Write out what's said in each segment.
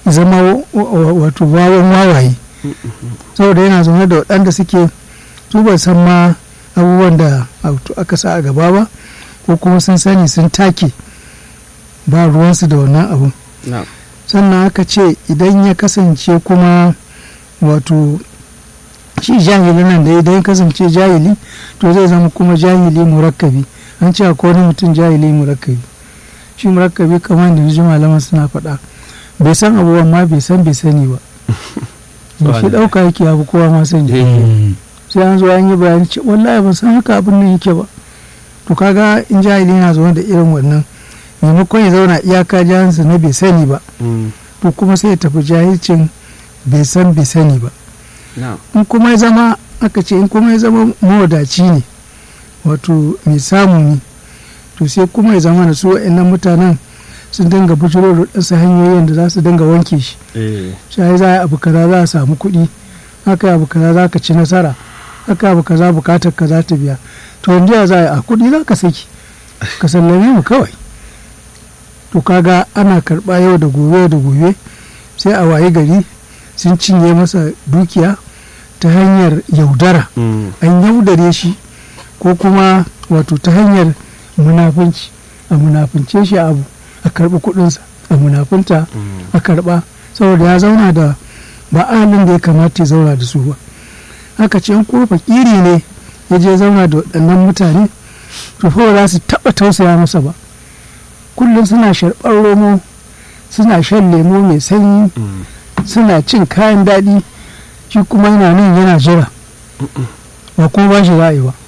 zama wato wawan wawaye saboda yana zaune da waɗanda suke su ba san ma abubuwan da aka sa a gaba ba ko kuma sun sani sun take ba ruwansu da wannan abun sannan aka ce idan ya kasance kuma wato shi jahili nan da idan ya kasance jahili to zai zama kuma jahili murakkabi an ce akwai wani mutum jahili murakkabi shi murakkabi kamar da ji malaman suna faɗa bai san abubuwan ma bai san bai sani ba shi ɗauka yake abu kowa ma sani sai an zo an yi bayani ce wallahi ban san haka abin nan yake ba to kaga in jahili na zaune da irin wannan maimakon ya zauna iyaka jahansa na bai sani ba to kuma sai ya tafi jahilcin bai san bai sani ba in kuma ya zama aka ce in kuma ya zama mawadaci ne wato mai samu ne to sai kuma ya zama da su wa'annan mutanen sun dinga bujiro da ɗansa hanyoyin da za su dinga wanke shi shi za a abu kaza za a samu kuɗi haka abu kaza za ka ci nasara haka abu kaza bukatar ka za ta biya to yanzu za a kuɗi za ka saki ka sallame mu kawai to kaga ana karɓa yau da gobe da gobe sai a waye gari sun cinye masa dukiya ta hanyar yaudara an yaudare shi ko kuma wato ta hanyar munafunci a munafunce shi abu a karɓi kuɗinsa a munafunta a karɓa saboda ya zauna da ba ahalin da ya kamata ya zauna da su ba haka ce in kuma fakiri ne ya je zauna da waɗannan mutane to fa za su taɓa tausaya masa ba kullum suna sharɓar romo suna shan lemo mai sanyi suna cin kayan daɗi shi kuma yana nan yana jira ba kuma ba shi ra'ayi ba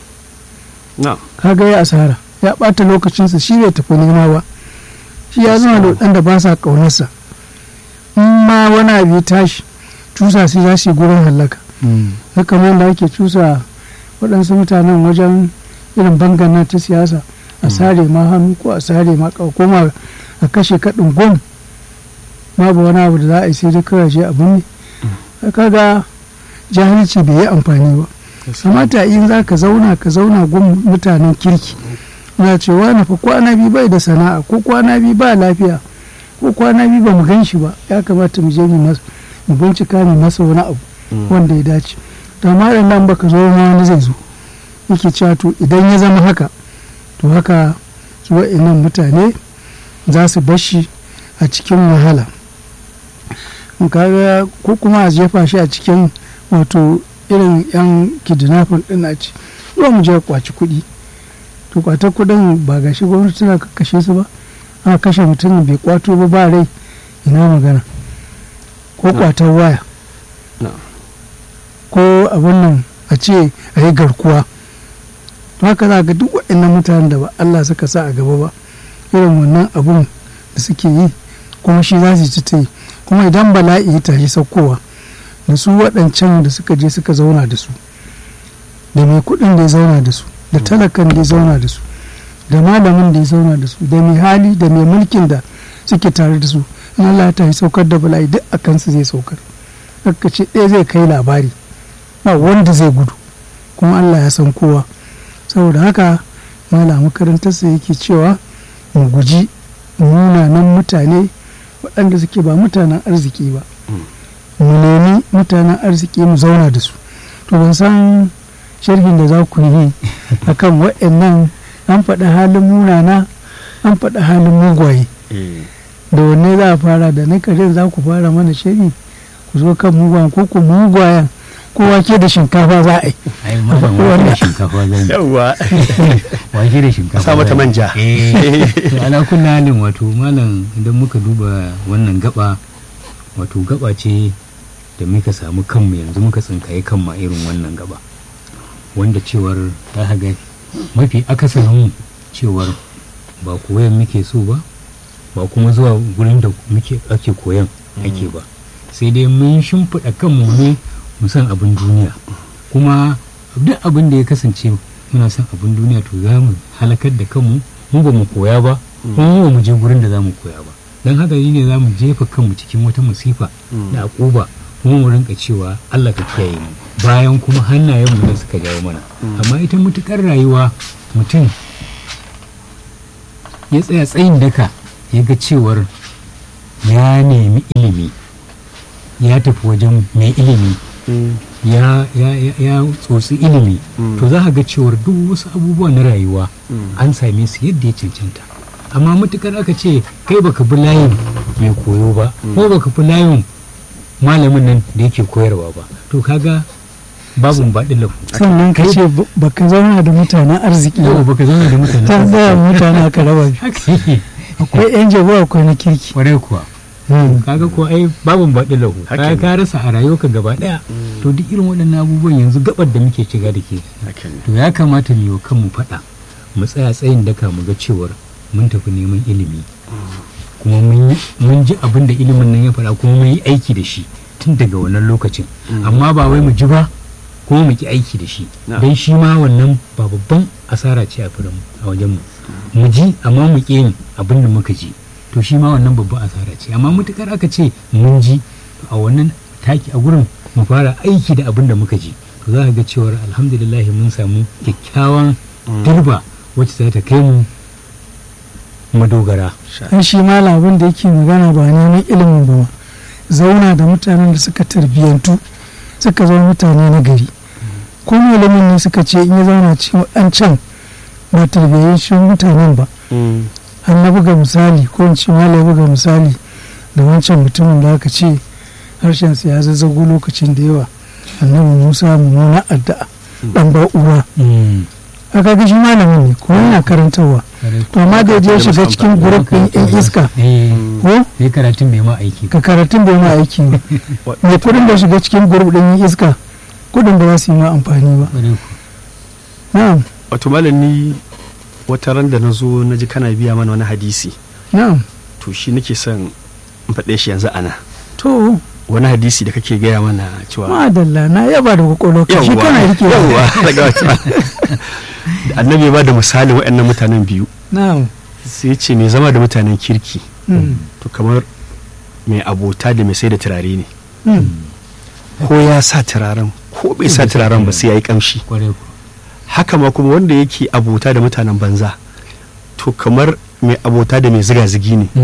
kaga ya asara ya ɓata lokacinsa shi bai tafi nema ba shi ya zama da waɗanda ba sa ƙaunarsa in ma wani abu ya tashi cusa sai za su yi gurin hallaka haka man da ake cusa waɗansu mutanen wajen irin bangana ta siyasa a sare ma hannu ko a sare ma ko ma a kashe kaɗin gwam babu wani abu da za a yi sai dai kawai je abin ne kaga jahilci bai yi amfani ba kamata in za ka zauna ka zauna gun mutanen kirki na cewa na fa kwana biyu bai da sana'a ko kwana biyu ba lafiya ko kwana biyu ba mu gan shi ba ya kamata mu je mu bincika mu masa wani abu wanda ya dace to amma da nan baka zo ma wani zai zo yake cewa to idan ya zama haka to haka su wa'annan mutane za su bashi a cikin wahala kaga ko kuma a jefa shi a cikin wato irin yan kidnapping din a ci zuwa mu je kwaci kuɗi to kwatar kuɗin ba ga shi gwamnati tana kashe su ba aka kashe mutum bai kwato ba ba rai ina magana ko kwatar waya ko abin nan a ce a yi garkuwa to haka za ga duk waɗannan mutanen da ba Allah suka sa a gaba ba irin wannan abun da suke yi kuma shi za su ci ta yi kuma idan bala'i ya tashi saukowa da su waɗancan da suka je suka zauna da su da mai kuɗin da ya zauna da su da talakan da ya zauna da su da malamin da ya zauna da su da mai hali da mai mulkin da suke tare da su in Allah ya tashi saukar da bala'i duk a kansu zai saukar haka ce ɗaya zai kai labari ba wanda zai gudu kuma Allah ya san kowa saboda haka mala makarantarsa yake cewa mu guji munanan mutane waɗanda suke ba mutanen arziki ba mu nemi mutanen arziki mu zauna da su to ban san sharhin da za ku yi akan waɗannan an faɗi halin munana an faɗi halin mugwaye da wanne za a fara da na karin za ku fara mana sharhi ku zo kan mugwayen ko ku mugwayen ko wake da shinkafa za a yi ai malam wake da shinkafa zan yi yawwa wake da shinkafa sa mata zan yi. manja eh to ala kulli halin wato malam idan muka duba wannan gaba wato gaba ce da muka samu kanmu yanzu muka tsinkaye kanmu a irin wannan gaba wanda cewar ta ga mafi akasarin cewar ba koyan muke so ba ba kuma zuwa gurin da muke ake koyan ake ba sai dai mun shimfiɗa kanmu ne mu san abin duniya kuma duk abin da ya kasance muna son abin duniya to za mu halakar da kanmu mu ba mu koya ba kuma mu ba mu je gurin da za mu koya ba don haka ne za mu jefa kanmu cikin wata musifa da akuba kuma mu rinka cewa Allah ka kiyaye mu bayan kuma hannayen mu ne suka jawo mana amma ita mutukar rayuwa mutum ya tsaya tsayin daka ya ga cewar ya nemi ilimi ya tafi wajen mai ilimi ya, ya, ya, ya tsotsi ilimi to za ka ga cewar duk wasu abubuwa na rayuwa an same su yadda ya cancanta amma matukar aka ce kai baka bi layin mai koyo ba ko baka bi layin malamin nan da yake koyarwa ba to kaga babu baɗin lafu sannan ka ce ba- baka zauna da mutanen arziki yau ba baka zama da mutane ta tsaya mutane aka raba biyu. haka yake akwai yan jabu akwai na kirki kwarai kuwa kaga ko ai babu baɗin lahu ka ka rasa a rayuwarka gaba ɗaya to duk irin waɗannan abubuwan yanzu gabar da muke shiga da ke to ya kamata mu yi wa kanmu faɗa mu tsaya tsayin daka mu ga cewar mun tafi neman ilimi kuma mun yi- mun ji abin da ilimin nan ya faɗa kuma mun yi aiki da shi tun daga wannan lokacin amma ba wai mu ji ba kuma mu ki aiki da shi Na. don shi ma wannan ba babban asara ce a firin a wajen mu mu ji amma mu ƙi yin abin da muka ji to shi ma wannan babban asara ce amma mutukar aka ce mun ji to a wannan taki a gurin mu fara aiki da abin da muka ji to za ka ga cewar alhamdulillah mun samu kyakkyawan turba wacce za ta kai mu madogara an shi malam abin da yake magana ba neman ilimin ba ma zauna da mutanen da suka tarbiyyantu suka zama mutane na gari ko malamin ne suka ce in ya zauna cikin waɗancan ba tarbiyyancin mutanen ba an na buga misali ko in ce malam ya buga misali da wancan mutumin da aka ce harshensa ya zazzago lokacin da yawa annabi musa mummuna addu'a dan ba'ura aka ga shi malamin ne kuma yana karantarwa to amma da ya je shiga cikin gurup ɗin yan iska ko sai karatun bai ma aiki ka karatun bai ma aiki ba mai kudin da shiga cikin gurup ɗin yan iska kudin ba za su yi ma amfani ba na'am wato malam ni wata ran da na zo na ji kana biya mana wani hadisi na'am to shi nake son in faɗe shi yanzu ana to wani hadisi da kake gaya mana cewa madalla na yaba da kwakwalwa ka shi Yawwa, kana rike yawwa, daga wata da annabi ba da misalin waɗannan mutanen biyu na'am sai ya ce mai zama da mutanen kirki Mm, to kamar mai abota da mai sai da turare ne mm. ko ya sa turaren ko bai sa turaren ba sai ya yi kamshi kwarai ku haka ma kuma wanda yake abota da mutanen banza to kamar mai abota da mai ziga-zigi ne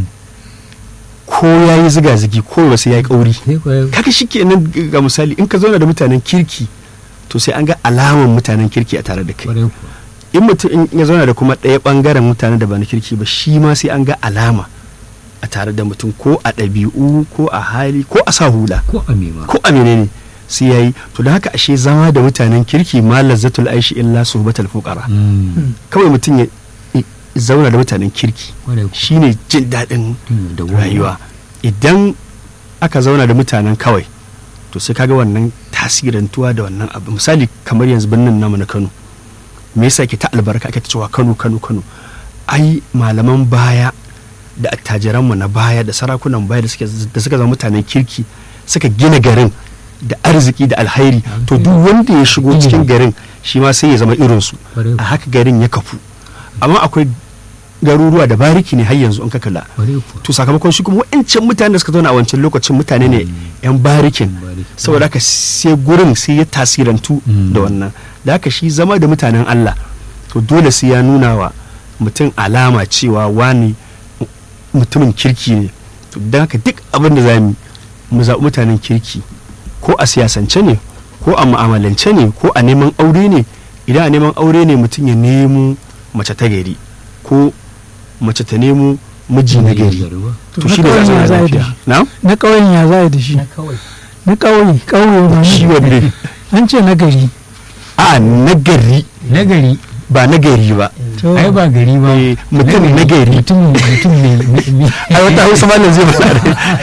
ko ya yi ziga-zigi ko ba sai ya yi kauri sai kwarai kaga shi kenan ga misali in ka zauna da mutanen kirki to sai an ga alaman mutanen kirki a tare da kai kwarai ku in mutum in ya zauna da kuma ɗaya ɓangaren mutane da ba na kirki ba shi ma sai an ga alama a tare da mutum ko a ɗabi'u ko a hali ko a sa hula ko a mema ko a menene sai yayi to da haka ashe zama da mutanen kirki ma lazzatul aishi illa suhbatul fuqara Mm, kawai mutum ya ya zauna da mutanen kirki kwarai ku shine jin daɗin Mm, da rayuwa idan aka zauna da mutanen kawai to sai kaga wannan tasirantuwa da wannan abu misali kamar yanzu birnin namu na Kano me yasa ke ta albarka ake ta cewa Kano Kano Kano ai malaman baya da attajiranmu na baya da sarakunan baya da suke da suka zama mutanen kirki suka gina garin da arziki da alhairi to duk wanda ya shigo cikin garin shi ma sai ya zama irinsu Kwarai a haka garin ya kafu amma akwai garuruwa da bariki ne har yanzu in ka kalla kwarai ku to sakamakon shi kuma wa'ancan mutane da suka zauna a wancan lokacin mutane ne yan barikin bariki. saboda haka sai gurin sai ya tasirantu Mm. da wannan da haka shi zama da mutanen Allah to dole sai ya nuna wa mutum alama cewa wani mutumin kirki ne to don haka duk abin da za mu mu zaɓi mutanen kirki ko a siyasance ne ko a mu'amalance ne ko a neman aure ne idan a neman aure ne mutum ya nemo mace ta gari ko mace ta nemo miji na gari To to na shi ne ƙauyen za ya a za a yi da lafiya shi? na na ƙauyen ya za a yi da shi kawai na ƙauye ƙauye ba shi na wanne an ce na gari a na gari nagari ba na gari ba to ai ba gari ba Eh, mutum nagari. mutum mutum ne ai wata hausa malam zai mana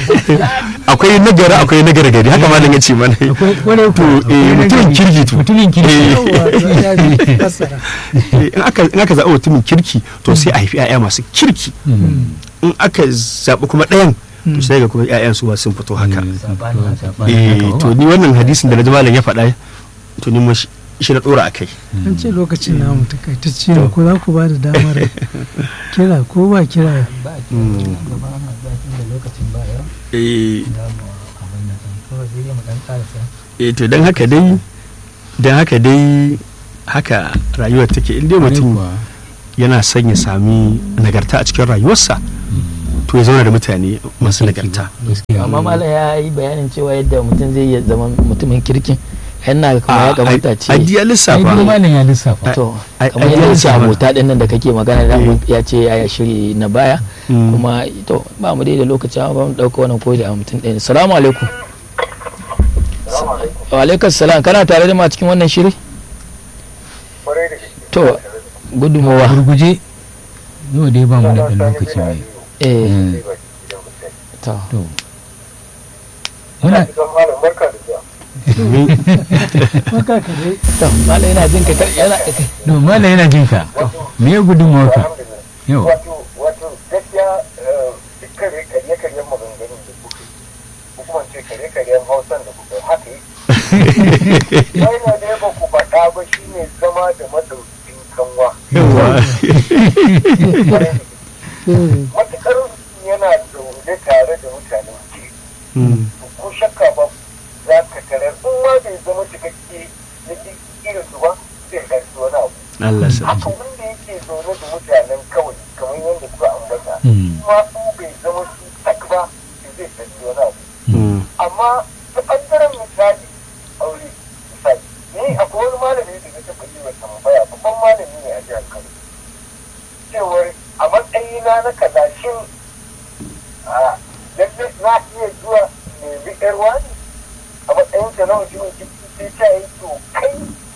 akwai nagari akwai nagari gari haka malam ya ce mana akwai kwarai to eh, mutumin kirki to mutumin kirki Eh. yawwa, to ya ji fassara. Eh, in aka in aka zaɓi mutumin kirki to sai a haifi 'ya'ya masu kirki Mm. in aka zaɓi kuma ɗayan to sai ga kuma 'ya'yan su ba sun fito haka Mm, sabanin- sabanin eh haka ba. to ni wannan hadisin da na ji malam ya faɗa to ni ma shi shi na ɗora a kai an ce lokacin namu takaitacce ne ko za ku ba da damar kira ko ba kira eh eh to don haka dai don haka dai haka rayuwar take in dai Kwarai mutum kuwa. yana son ya sami nagarta a cikin rayuwarsa to ya zauna da mutane masu nagarta gaskiya amma malam ya yi bayanin cewa yadda mutum zai iya zama mutumin kirkin yana kuma ya kamata ce a diya ai lissafa malam ya lissafa to ai- kamar ai- yadda ai- ce ai- abota din nan da kake magana da Eh. ya ce ya shiri na baya Mm. kuma to ba mu dai da lokaci amma ba mu dauka wannan koyi da mutum ɗaya salamu alaikum wa alaikum salam kana tare da ma cikin wannan shiri to gudunmawa gurguje yau dai ba mu da ɗan lokaci mai eh Mm. to to muna Maka ka dai. to malam yana jin ka yana no malam yana jin ka me ya gudunmawar ka yau wato wato gaskiya duk kare karye karyen maganganun da kuka yi ko kuma ce kare karyen hausan da kuka yi haka yi wai na da yaba ku faɗa ba shi ne zama da madaukin kanwa yawa matuƙar yana zaune tare da mutanen ke Mm. ko shakka ba za ka tarar in ma bai zama cikakke na duk irin su ba zai garci wani abu Allah sa haka wanda yake zaune da mutanen kawai kamar yadda kuka ambata Mm. kuma in bai zama su tak ba to zai garci wani abu Mm. amma ta ɓangaren misali aure misali ni akwai wani malami da ya taɓa yi wa tambaya babban malami ne a jihar kano cewar a matsayina na kaza shin a lalle na iya zuwa nemi yar wani a matsayin ka na mutumin kirki sai ta yi to kai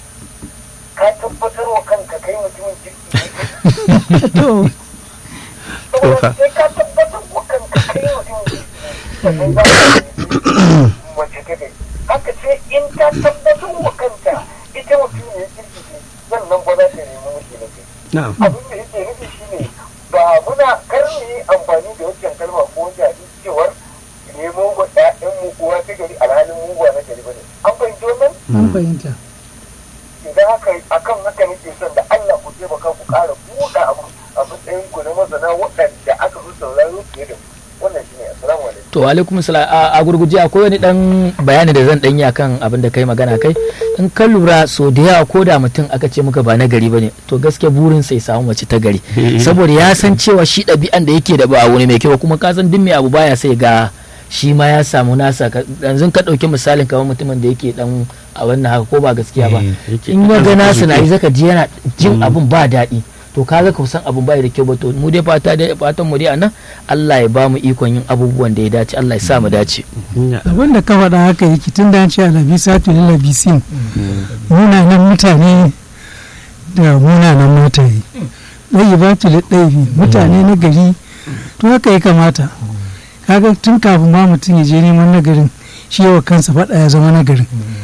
ka tabbatar wa kanka kai mutumin kirki ne To, saboda sai ka tabbatar wa kanka kai mutumin kirki ne sannan za ka yi mace ta gari haka sai in ta tabbatar wa kanta ita mutum ne kirki ne sannan ba za ta nemi miji na gari na'am abin da yake nufi shine ba muna kar mu yi amfani da wancan kalma ko wanda hadisi cewar nemo wa ƴaƴan mu uwa ta gari alhalin mu ba na gari bane an fahimci wannan an fahimta. idan haka akan haka nake son da Allah ku taimaka ku ƙara buɗe abu a matsayin ku na masana waɗanda aka fi sauraro fiye da mu wannan shine assalamu alaikum to alaikum salam a a gurguje akwai wani dan bayani da zan danyi akan abin da kai magana kai in ka lura so da yawa ko da mutum aka ce muka ba na gari bane to gaskiya burin sai samu mace ta gari saboda ya san cewa shi ɗabi'an da yake da ba wani mai kyau kuma ka san duk mai abu baya sai ga shi ma ya samu nasa ka- yanzu ka ɗauki misalin kamar mutumin da yake dan a wannan haka ko ba gaskiya ba Eh, yake in ya ga ɗan nasa na yi arziki. zaka ji yana jin abin ba daɗi to kaga ka san abin bai da kyau ba to mu dai fata dai fatan mu dai anan Allah ya ba mu ikon yin abubuwan da ya dace Allah ya sa mu dace Ya- Abin da ka faɗa haka yake tun da an ce alabisa to labisin munanan mutane da munanan mataye. Ɗaya ba tu ɗaibi mutane na gari to haka ya kamata. Kaga tun kafin ma mutum ya je neman nagarin shi yawa kansa faɗa ya zama nagarin.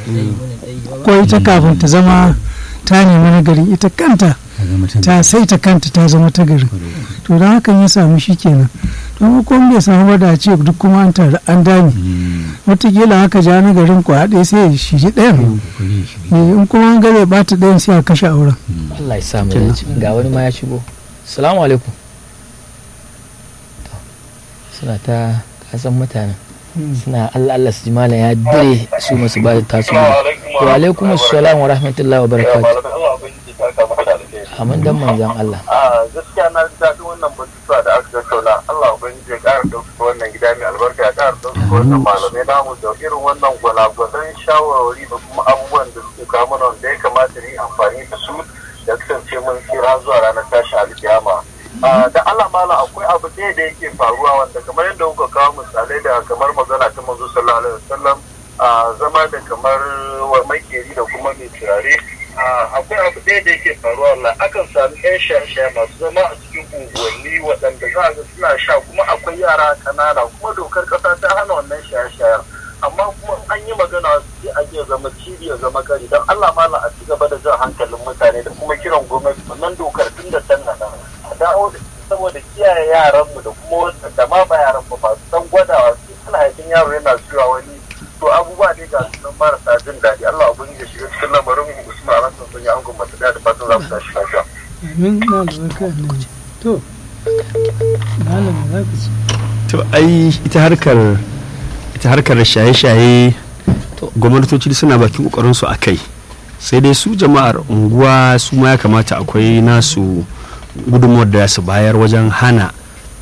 Ko ita kafin ta zama ta nemi nagarin ita kanta a zama ta ta sai ta kanta ta zama ta garin. to don hakan ya samu shi kenan don kuma bai samu ba da ce duk kuma an taru an dame wataƙila haka ja na garin ku haɗe sai ya shiri ɗayan Eh, in kuma an gare ɓata ɗayan sai a kashe auren Allah ya sa mu dace ga wani ma ya shigo assalamu alaikum To, suna ta kasan mutanen suna Allah Allah su ji malam ya dire su masu ba da tasu wa alaikum assalam wa rahmatullahi wa barakatuh amin dan manzon Allah a gaskiya na ji daɗin wannan batutuwa da aka tattauna Allah ubangiji ya ƙara ɗaukaka wannan gida mai albarka ya ƙara ɗaukaka wannan malamai namu da irin wannan gwalagwalan shawarwari da kuma abubuwan da suke kawo mana wanda ya kamata mu yi amfani da su da kasance mun tsira zuwa ranar tashi alkiyama Ah, da Allah malam akwai abu ɗaya da yake faruwa wanda kamar yadda kuka kawo misalai da kamar magana ta manzo sallallahu alaihi wasallam a zama da kamar wa makeri da kuma mai turare Ah, akwai abu ɗaya da yake faruwa wallah akan sami yan shaye-shaye masu zama a cikin unguwanni waɗanda za a ga suna sha kuma akwai yara ƙanana kuma dokar ƙasa ta hana wannan shaye-shayen amma kuma an yi magana sai a iya zama cibi ya zama kari don Allah malam a ci gaba da jan hankalin mutane da kuma kiran gwamnati wannan dokar tun da tana nan a dawo da saboda kiyaye yaranmu da kuma wanda da ma ba yaran ba masu san gwadawa su suna haifin yaro yana zuwa wani to abubuwa ne ga su nan marasa jin daɗi Allah ubangiji ya shiga cikin lamarin mu Usman Hassan sun yi angon mata da fatan za mu tashi lafiya. amin na da barka annabi to malam za ku ci to ai ita harkar ita harkar shaye-shaye To. gwamnatoci suna bakin kokarin su akai sai dai su jama'ar unguwa su ma ya kamata akwai nasu gudunmuwar da su bayar wajen hana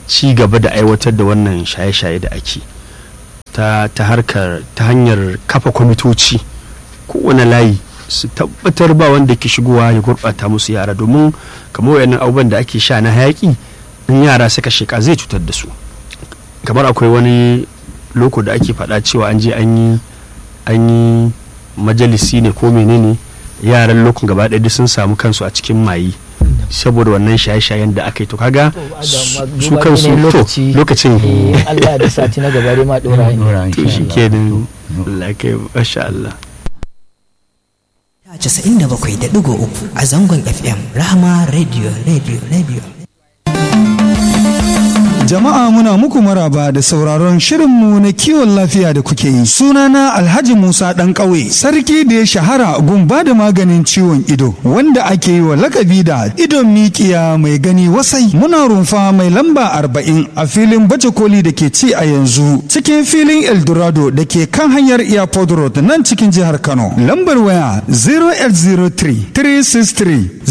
ci gaba da aiwatar da wannan shaye-shaye da ake ta, ta harkar ta hanyar kafa kwamitoci kowane layi su tabbatar ba wanda ke shigowa ya gurɓata musu yara domin kamar wayannan abubuwan da ake sha na hayaki in yara suka sheka zai cutar da su kamar akwai wani loko da ake faɗa cewa an je an yi an yi majalisi ne ko menene yaran lokun gaba ɗaya duk sun samu kansu a cikin mayi saboda wannan shaye-shayen da aka yi to kaga su kansu to lokacin eh, Allah da sati na gaba dai ma dora ne Dora, to insha shi Allah. kenan Allah kai masha Allah 97.3 a zangon FM Rahama Radio Radio Radio. Jama'a muna muku maraba da sauraron shirinmu na kiwon lafiya da kuke yi. Sunana Alhaji Musa ɗan ƙauye, sarki da ya shahara gun ba da maganin ciwon ido, wanda ake yi wa lakabi da idon mikiya mai gani wasai. Muna rumfa mai lamba arba'in a filin baje koli da ke ci a yanzu, cikin filin Eldorado da ke kan hanyar Airport Road nan cikin jihar Kano. Lambar waya 0803 363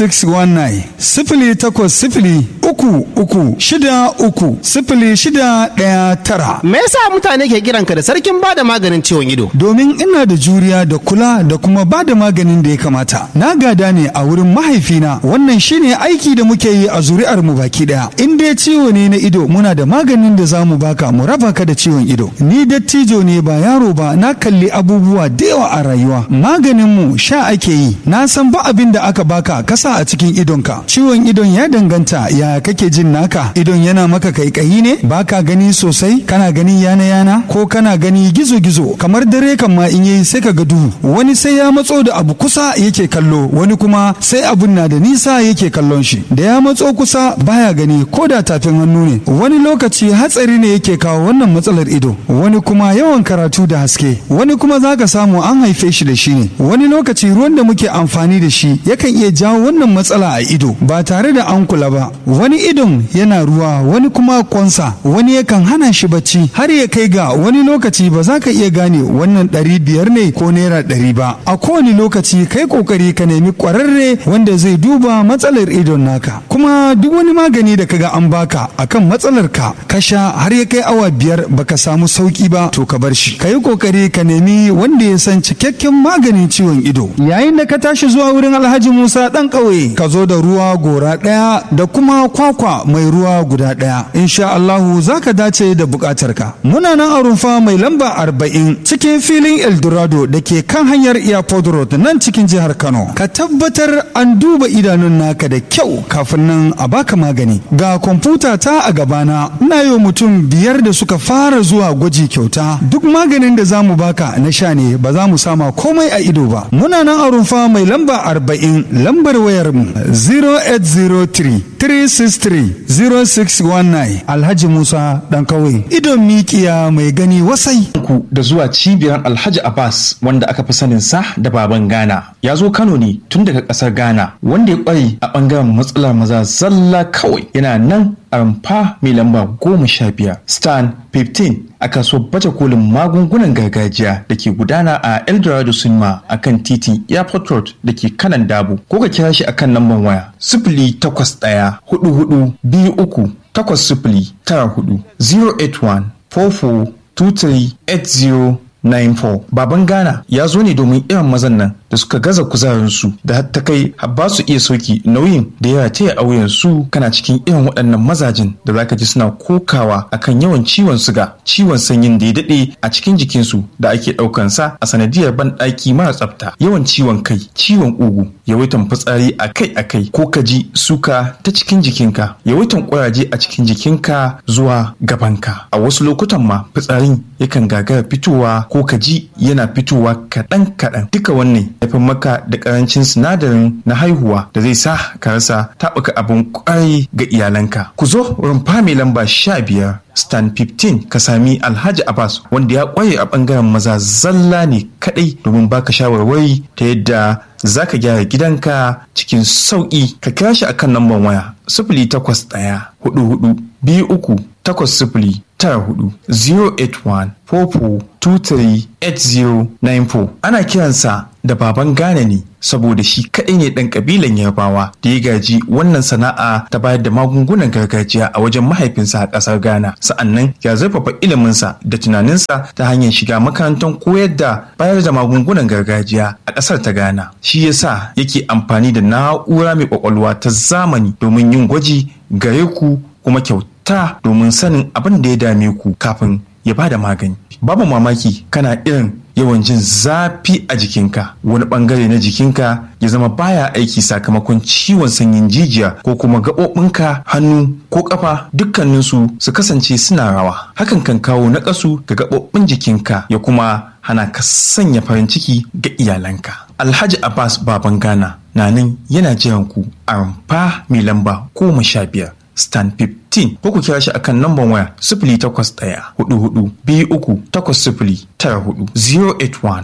0619 sifili takwas sifili uku uku shida uku sifili shida ɗaya tara. Me yasa mutane ke kiranka da sarkin bada maganin ciwon ido? Domin ina da juriya da kula da kuma ba da maganin da ya kamata. Na gada ne a wurin mahaifina wannan shine aiki da muke yi a zuri'ar mu baki daya. In dai ciwo ne na ido muna da maganin da za mu baka mu raba ka da ciwon ido. Ni dattijo ne ba yaro ba na kalli abubuwa da yawa a rayuwa. Maganin mu sha ake yi. Na san ba abin da aka baka kasa a cikin idonka. Ciwon idon ya danganta ya kake jin naka. Idon yana maka kaikayi ne baka gani sosai kana gani yana yana ko kana gani gizo gizo kamar dare kan ma in yayi sai ka ga duhu wani sai ya matso da abu kusa yake kallo wani kuma sai abun na da nisa yake kallon shi da ya matso kusa baya gani ko da tafin hannu ne wani lokaci hatsari ne yake kawo wannan matsalar ido wani kuma yawan karatu da haske wani kuma zaka samu an haife shi da shi ne wani lokaci ruwan da muke amfani da shi yakan iya jawo wannan matsala a ido ba tare da an kula ba wani idon yana ruwa wani kuma kwansa wani yakan hana shi bacci har ya kai ga wani lokaci ba za ka iya gane wannan ɗari biyar ne ko naira ɗari ba a kowane lokaci kai kokari ka nemi ƙwararre wanda zai duba matsalar idon naka kuma duk wani magani da kaga an baka akan matsalar ka ka sha har ya kai awa biyar baka samu sauki ba to ka bar shi ka yi kokari ka nemi wanda ya san cikakken maganin ciwon ido yayin da ka tashi zuwa wurin alhaji musa ɗan ƙauye ka zo da ruwa gora ɗaya da kuma kwakwa mai ruwa guda ɗaya insha Allahu za ka dace da buƙatarka muna nan a rumfa mai lamba arba'in cikin filin eldorado da ke kan hanyar airport road nan cikin jihar kano ka tabbatar an duba idanun naka da kyau kafin nan a baka magani ga kwamfuta ta a gabana ina yi wa mutum biyar da suka fara zuwa gwaji kyauta duk maganin da za mu baka na sha ne ba za mu sama komai a ido ba muna nan a rumfa mai lamba arba'in lambar wayar mu 0803 363 0619 alhaji musa dan kawai idon mikiya mai gani wasai ku da zuwa cibiyar Alhaji Abbas wanda aka fi sanin sa da baban Ghana. Ya zo Kano ne tun daga ƙasar Ghana wanda ya ƙware a ɓangaren matsalar maza zalla kawai yana nan a rumfa mai lamba goma sha biyar stan 15 a kasuwar baje kolin magungunan gargajiya da ke gudana a eldorado cinema a kan titin airport road da ke kanan dabo ko ka kira shi a kan lambar waya sifili takwas ɗaya hudu hudu biyu uku takwas sifili tara hudu 081 44 238094 baban ghana ya zo ne domin irin mazan nan da suka gaza kuzarinsu da har ta kai har ba su iya sauki nauyin da ya taya auyen su kana cikin irin waɗannan mazajin da zaka ji suna kokawa akan yawan ciwon suga ciwon sanyin da ya daɗe a cikin jikinsu da ake ɗaukan sa a sanadiyar banɗaki mara tsafta yawan ciwon kai ciwon ƙugu yawaitan fitsari akai-akai ko ka ji suka ta cikin jikinka yawaitan ƙuraje a cikin jikinka zuwa gabanka a wasu lokutan ma fitsarin yakan gagara fitowa ko ka ji yana fitowa kaɗan-kaɗan duka wannan haifar maka da ƙarancin sinadarin na haihuwa da zai sa ka rasa taɓuka abin ƙwarai ga iyalanka ku zo rumfa mai lamba sha biyar stan 15 ka sami alhaji abbas wanda ya ƙware a ɓangaren maza zalla ne kaɗai domin baka shawarwari ta yadda za ka gyara gidanka cikin sauƙi ka kira shi akan lambar waya sifili takwas ɗaya hudu hudu biyu uku takwas sifili tara hudu 081 44 23 8094 ana kiransa da da baban Ghana ne saboda shi kaɗai ne ɗan ƙabilan Yarbawa da ya gaji wannan sana'a ta bayar da magungunan gargajiya a wajen mahaifinsa a ƙasar Ghana. Sa'annan ya zurfafa iliminsa da tunaninsa ta hanyar shiga makarantar koyar da bayar da magungunan gargajiya a ƙasar ta Ghana. Shi yasa yake amfani da na'ura mai ƙwaƙwalwa ta zamani domin yin gwaji gare ku kuma kyauta domin sanin abin da ya dame ku kafin ya ba da magani. Babu mamaki kana irin yawan jin zafi a jikinka wani bangare na jikinka ya zama baya aiki sakamakon ciwon sanyin jijiya ko kuma gaɓoɓinka hannu ko ƙafa dukkaninsu su kasance suna rawa hakan kan kawo naƙasu ga gaɓoɓin jikinka ya kuma hana ka sanya farin ciki ga iyalanka alhaji abbas baban ghana na nan yana jiran ku a rumfa mai lamba goma sha biyar stan 15 ko ku kira shi akan namban waya sifili takwas ɗaya hudu hudu biyu uku takwas sifili tara hudu 081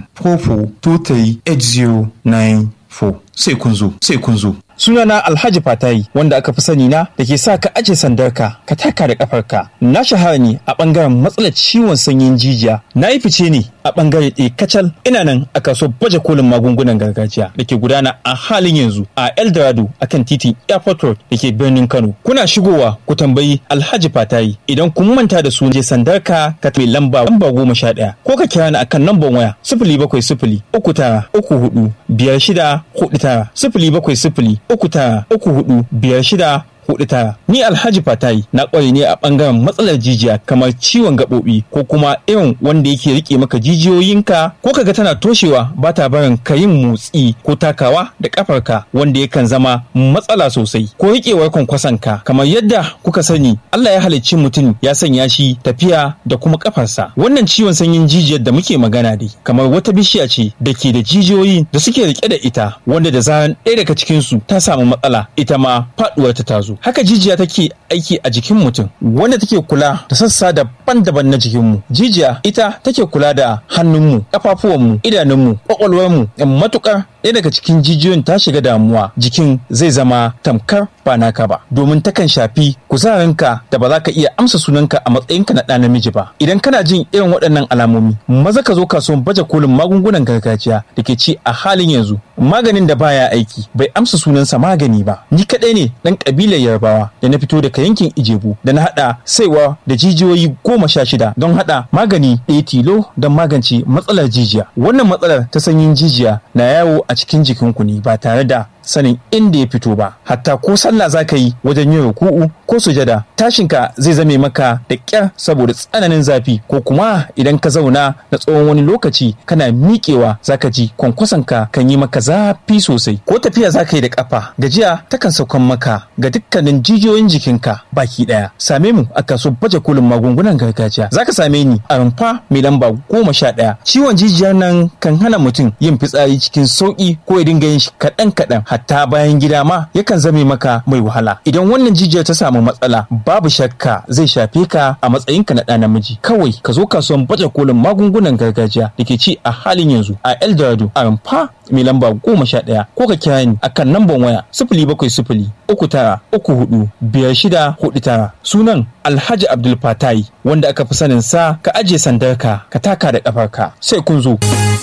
44 sai kun zo sai kun zo Sunana Alhaji Fatayi wanda aka fi sani na da ke sa ka aje sandarka ka taka da kafarka. Na shahara ne a bangaren matsalar ciwon sanyin jijiya. Na yi fice ne a bangare ɗaya kacal ina nan a kaso baje kolin magungunan gargajiya da ke gudana a halin yanzu a Eldorado akan titin Airport Road da ke birnin Kano. Kuna shigowa ku tambayi Alhaji Fatayi idan kun manta da su je sandarka ka mai lamba lamba goma sha ɗaya ko ka kira ni akan lambar waya sifili bakwai sifili uku tara uku hudu biyar shida hudu tara sifili bakwai sifili uku tara uku hudu biyar shida hudu tara ni alhaji fatayi na kware ne a bangaren matsalar jijiya kamar ciwon gaɓoɓi ko kuma irin wanda yake rike maka jijiyoyinka ko kaga tana toshewa ba ta barin ka yin motsi ko takawa da kafarka wanda yakan zama matsala sosai ko riƙewar kwankwasonka kamar yadda kuka sani Allah ya halicci mutum ya sanya shi tafiya da kuma kafarsa wannan ciwon sanyin jijiyar da muke magana dai kamar wata bishiya ce da ke da jijiyoyi da suke rike da ita wanda da zaran ɗaya daga cikinsu ta samu matsala ita ma faɗuwar ta tazo haka jijiya take aiki a jikin mutum wanda take kula da sassa daban-daban na jikinmu jijiya ita take kula da hannunmu ƙafafuwanmu idanunmu ƙwaƙwalwarmu matukar ɗaya daga cikin jijiyoyin ta shiga damuwa jikin zai zama tamkar ba naka ba domin takan shafi kuzarinka da ba za ka iya amsa sunanka a matsayinka na ɗa namiji ba idan kana jin irin waɗannan alamomi maza ka zo kasuwan baje kolin magungunan gargajiya da ke ci a halin yanzu maganin da baya aiki bai amsa sunansa magani ba ni kaɗai ne ɗan ƙabilar yarbawa da na fito daga yankin ijebu da na haɗa saiwa da jijiyoyi goma sha shida don haɗa magani ɗaya tilo don magance matsalar jijiya wannan matsalar ta sanyin jijiya na yawo a cikin jikinku ne ba tare da sanin inda ya fito ba hatta ko sallah za ka yi wajen yin ruku'u ko sujada tashinka zai zame maka da ƙyar saboda tsananin zafi ko kuma idan ka zauna na tsawon wani lokaci kana miƙewa za ka ji kwankwasonka kan yi maka zafi sosai ko tafiya za ka yi da ƙafa gajiya takan saukan maka ga dukkanin jijiyoyin jikinka baki ɗaya same mu a kaso baje kolin magungunan gargajiya za ka same ni a rumfa mai lamba goma sha ɗaya ciwon jijiyar nan kan hana mutum yin fitsari cikin sauƙi ko ya dinga yin shi kaɗan kaɗan hatta bayan gida ma yakan zame maka mai wahala idan wannan jijiyar ta samu matsala babu shakka zai shafe ka a matsayinka na ɗa namiji kawai ka zo kasuwan baje kolin magungunan gargajiya da ke ci a halin yanzu a eldorado a rumfa mai lamba goma sha ɗaya ko ka kira ni akan namban waya sifili bakwai sifili uku tara uku hudu biyar shida hudu tara sunan alhaji abdul fatai wanda aka fi sanin sa ka ajiye sandarka ka taka da ƙafarka sai kun zo.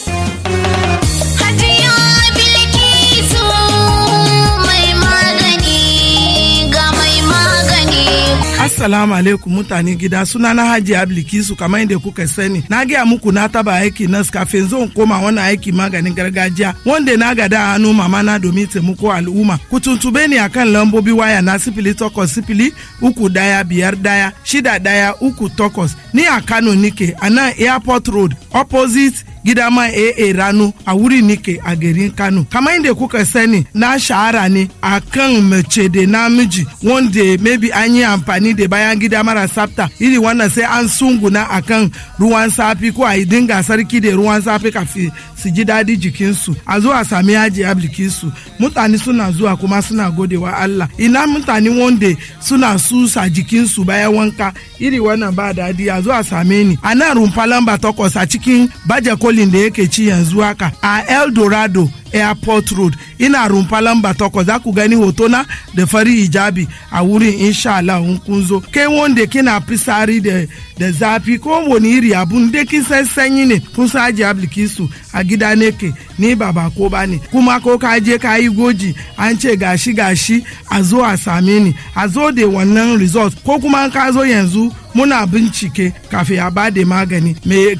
Assalamu alaikum mutane gida suna na Haji Ablikisu kamar yadda kuka sani. Na gaya muku na taba aiki nas kafin zan koma wannan aiki maganin gargajiya wanda na gada a hannu mama na domin taimako al'umma. Ku tuntube ni akan lambobi waya na sifili takwas sifili uku daya biyar daya shida daya uku takwas. Ni a Kano nike a nan Airport Road opposite gida ma AA rano a wuri nike a garin Kano. Kamar yadda kuka sani na shahara ne a kan mace da namiji wanda maybe an yi amfani da bayan gida mara tsafta iri wannan sai an sunguna a kan ruwan safi ko a yi dinga sarki da ruwan safi kafin su ji daɗi jikinsu a zo a sami yaji ablikinsu mutane suna zuwa kuma suna godewa Allah ina mutane wanda suna susa jikinsu bayan wanka iri wannan ba daɗi a zo a same ni a nan rumfa lamba takwas a cikin baje kolin da yake ci yanzu haka a El Dorado airport road ina rumfa lamba takwas za ku gani hotona da fari hijabi a wurin insha Allah in kun zo kai wanda kina fisari da da zafi ko wani iri abun da kin san sanyi ne kun san aji ablikisu a gida ne ke ni ba ba ko ba ne kuma ko ka je ka yi goji an ce gashi gashi a zo a same ni a zo da wannan result ko kuma ka zo yanzu muna bincike kafin a ba da magani me